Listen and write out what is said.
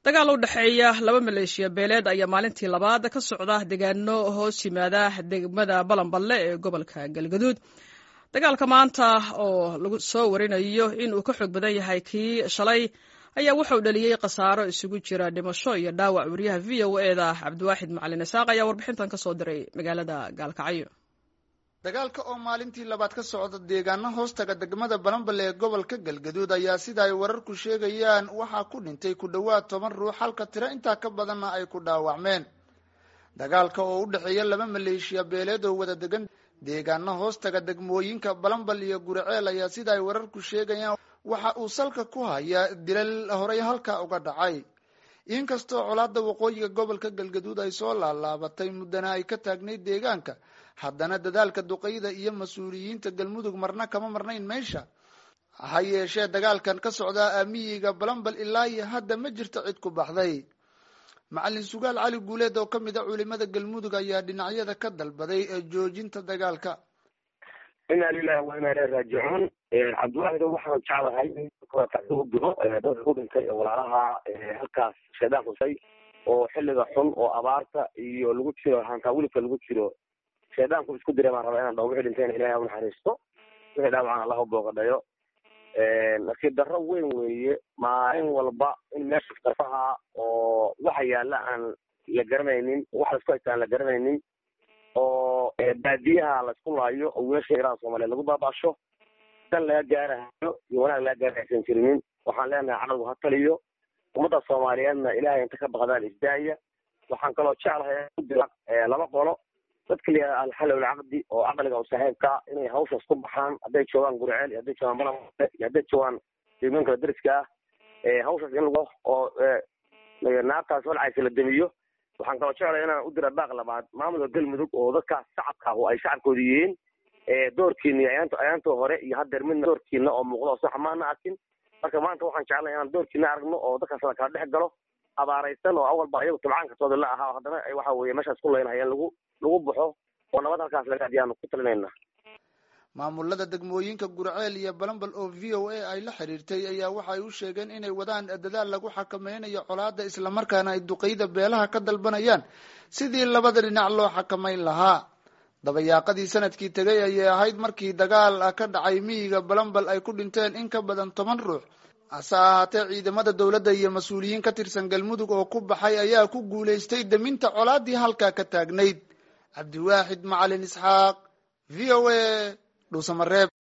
dagaal u dhexeeya laba maleeshiya beeleed ayaa maalintii labaad ka socda deegaano hoos yimaada degmada balanballe ee gobolka galgaduud dagaalka maanta oo lagu soo warinayo in uu ka xoog badan yahay kii shalay ayaa wuxuu dhaliyey khasaaro isugu jira dhimasho iyo dhaawac wariyaha v o eda cabdiwaaxid macalin isaaq ayaa warbixintan ka soo diray magaalada gaalkacyo dagaalka oo maalintii labaad ka socda deegaano hoostaga degmada balanbale ee gobolka galgaduud ayaa sida ay wararku sheegayaan waxaa ku dhintay ku dhowaad toban ruux halka tiro intaa ka badanna ay ku dhaawacmeen dagaalka oo u dhexeeya laba maleeshiya beeleed oo wada degan deegaano hoostaga degmooyinka balanbal iyo guriceel ayaa sida ay wararku sheegayaan waxa uu salka ku hayaa dilal horey halkaa uga dhacay inkastoo colaada waqooyiga gobolka galgaduud ay soo laalaabatay muddana ay ka taagnayd deegaanka haddana dadaalka duqeyda iyo mas-uuliyiinta galmudug marna kama marnayn meesha ha yeeshee dagaalkan ka socdaa aamiyiga balanbal ilaa iyo hadda ma jirto cid ku baxday macalin sugaal cali guuleed oo kamid a culimada galmudug ayaa dhinacyada ka dalbaday joojinta dagaalka inaa lilahi wa inaa ilahi raajicuun cabdiwaaxid waxaan jeclahay u diro dadka ku dhintay walaalaha halkaas shaydaan kusay oo xilliga xun oo abaarta iyo lagu jiro hantaa wilibka lagu jiro shaydaanku isku diray baan rabaa inaan dhaho wixii dhintayna ilahay u naxariisto wixii dhaawacan allah u booqadhayo nasiib darro weyn weeye maalin walba in meesha darfaha oo waxa yaalla aan la garanaynin waxa laisku haysta aan la garanaynin oo baadiyaha laisku laayo oo wiilasha iraan soomaaliyeed lagu baabaasho dan laga gaarahayo iyo wanaag laga gaara aysan jirinin waxaan leenahay cadowgu ha taliyo ummadda soomaaliyeedna ilaahay inta ka baqdaan isdaaya waxaan kaloo jeclahay udira laba qolo dadka la yihahda alxallow alcaqdi oo caqliga u saaxiibka inay hawshaas ku baxaan hadday joogaan guriceel iyo hadday joogaan balamale iyo hadday joogaan deegaanka dariska ah hawshaas in lagu oo naartaas walcaysa la demiyo waxaan kaloo jeclaya inaan u dira baaq labaad maamulka galmudug oo dadkaas shacabka oo ay shacabkooda yihiin doorkiina iyo ayaant ayaantii hore iyo haddeer midna doorkiina oo muuqda oo sax maana arkin marka maanta waxaan jeclaya inaan doorkiina aragno oo dadkaas la kala dhex galo abaaraysan oo awalba ayagu tabcaankatooda la ahaa haddana waxa weeye meeshaas ku leynahayeen lagu lagu baxo oo nabad halkaas laga adiyaanu ku talinayna maamulada degmooyinka gurceel iyo balanbal oo v o a ay la xiriirtay ayaa waxay u sheegeen inay wadaan dadaal lagu xakameynayo colaada islamarkaana ay duqeyda beelaha ka dalbanayaan sidii labada dhinac loo xakameyn lahaa dabayaaqadii sanadkii tegay ayay ahayd markii dagaal ka dhacay miyiga balanbal ay ku dhinteen in ka badan toban ruux hase ahaatee ciidamada dowladda iyo mas-uuliyiin ka tirsan galmudug oo ku baxay ayaa ku guulaystay deminta colaadii halkaa ka taagnayd cabdiwaaxid macalin isxaaq v o a dhuusamareeb